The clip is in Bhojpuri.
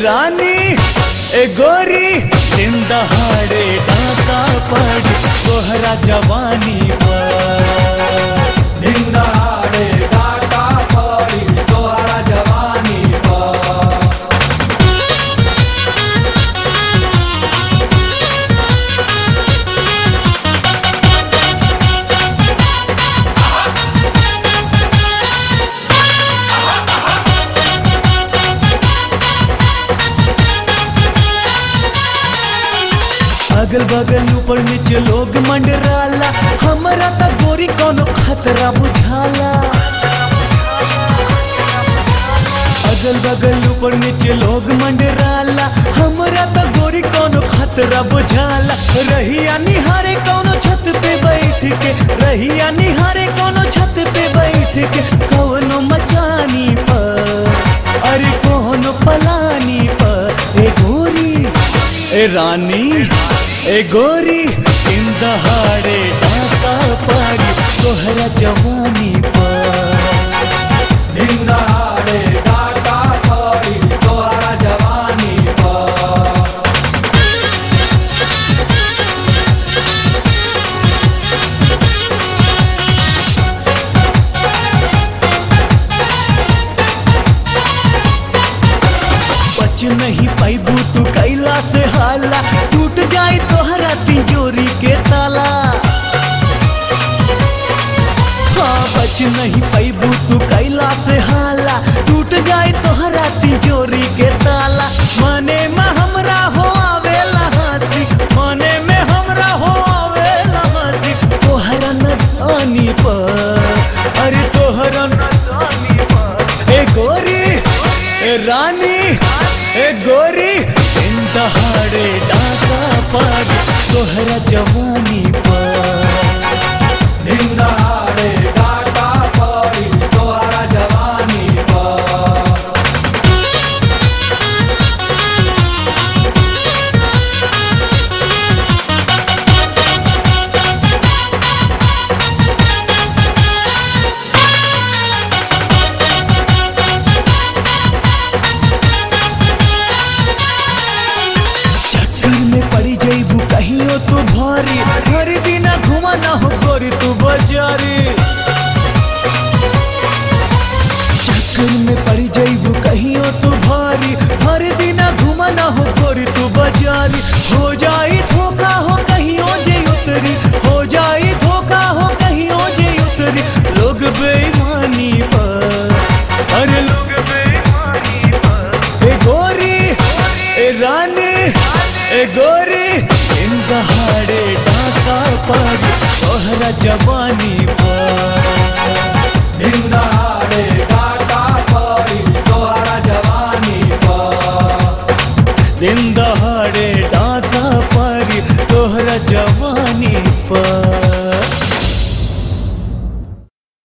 रानी ए गोरी दिन दहाड़े डाका पड़ तोहरा जवानी पर निंदाड़े डाका पड़ी तोहरा जवानी पर अगल बगल ऊपर नीचे लोग मंडराला हमरा त गोरी कोनो खतरा बुझाला अगल बगल ऊपर नीचे लोग मंडराला हमरा त गोरी कोनो खतरा बुझाला रहिया निहारे कोनो छत पे बैठ के रहिया निहारे कोनो छत पे बैठ के कवनो मचानी पर अरे कोनो पलानी पर ए गोरी ए रानी ए गोरी इन दहाड़े डाका पारी तोहरा जवानी पर निंदाड़े डाका पड़ी तोहरा जवानी पर बच नहीं पैबू तू कैला से हाला टूट जाए तोहरा तिजोरी के ताला हाँ बच नहीं पैबू तू कैला से हाला टूट जाए तोहरा तिजोरी के ताला मने में हमरा हो आवेला हंसी मने में हमरा हो आवेला हंसी तोहरा नदानी पर अरे तोहरा नदानी पर ए गोरी ए रानी ए गोरी इन दहाड़े डाका पर तोहरा जवानी पर निंदाड़े डाका पड़ी तोहरा जवानी पर चक्कर में पड़ी जईबू कहियो तू भारी हर दिन घुमा ना हो गोरी तू बाजारी चक्कर में पड़ी जईबू कहियो तू भारी हर दिन घुमा ना हो गोरी तू बाजारी हो जाई धोखा हो कहियो जे उतरी हो जाई धोखा हो कहियो जे उतरी लोग बेईमानी पर अरे लोग बेईमानी पर ए गोरी ए रानी ए गोरी इन दहाड़े डाका पर तोहरा जवानी पर निंदाड़े डाका पड़ी तोहरा जवानी पर दिन दहाड़े डाका पर तोहरा जवानी पर